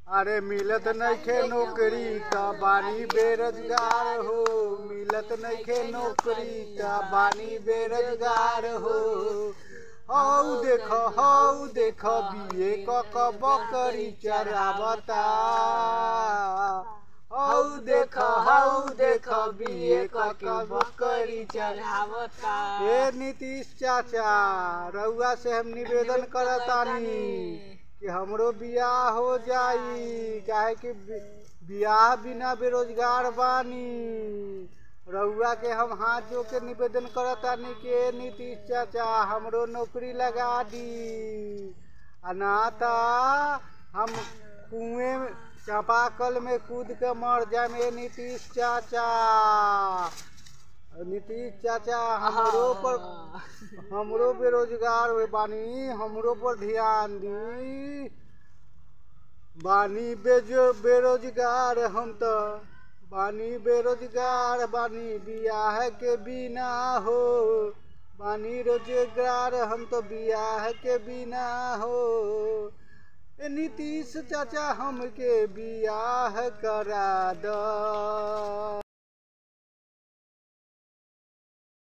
अरे मिलत नइखे नौकरी का बानी बेरोजगार हो मिलत नइखे नौकरी का बानी बेरोजगार हो हौ देख हौ देख बिए क क बकरी चरावता हौ देख हौ देख बिए क क बकरी चरावता ए नीतीश चाचा रउआ से हम निवेदन करतानी कि हमरो बियाह हो जाई काहे कि बि- बियाह बिना बेरोजगार बानी रउआ के हम हाथ जो के निवेदन करतानी कि ए नीतीश चाचा हमरो नौकरी लगा दी अनाता हम कुएं में चापाकल में कूद के मर जाए ए नीतीश चाचा नीतीश चाचा हमरो पर हमरो बेरोजगार हुए बानी हमरो पर ध्यान दी बानी बेजो बेरोजगार हम तो बानी बेरोजगार बानी बियाह के बिना हो बानी रोजगार हम तो बियाह के बिना हो ए नीतीश चाचा हमके बियाह करा दो